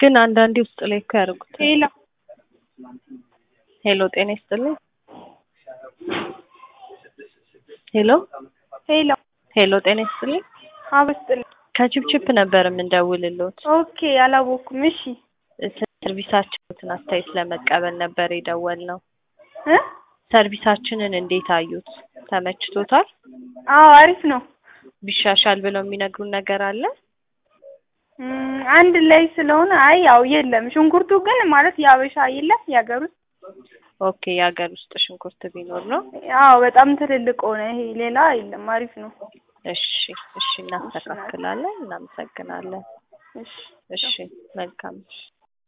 ግን አንዳንዴ ውስጥ ላይ እኮ ያደርጉታል። ሄሎ ሄሎ ጤና ይስጥልኝ። ሄሎ ሄሎ ሄሎ ጤና ይስጥልኝ። አበስጥልኝ። ከችፕችፕ ነበር የምንደውልልዎት። ኦኬ አላወኩም። እሺ ሰርቪሳችንን አስተያየት ለመቀበል ነበር የደወልነው። እ ሰርቪሳችንን እንዴት አዩት? ተመችቶታል? አዎ አሪፍ ነው። ቢሻሻል ብለው የሚነግሩን ነገር አለ? እም፣ አንድ ላይ ስለሆነ አይ ያው የለም። ሽንኩርቱ ግን ማለት የአበሻ የለም የሀገር ውስጥ ኦኬ የሀገር ውስጥ ሽንኩርት ቢኖር ነው። አዎ በጣም ትልልቅ ሆነ። ይሄ ሌላ የለም። አሪፍ ነው። እሺ እሺ፣ እናስተካክላለን። እናመሰግናለን። እሺ እሺ መልካም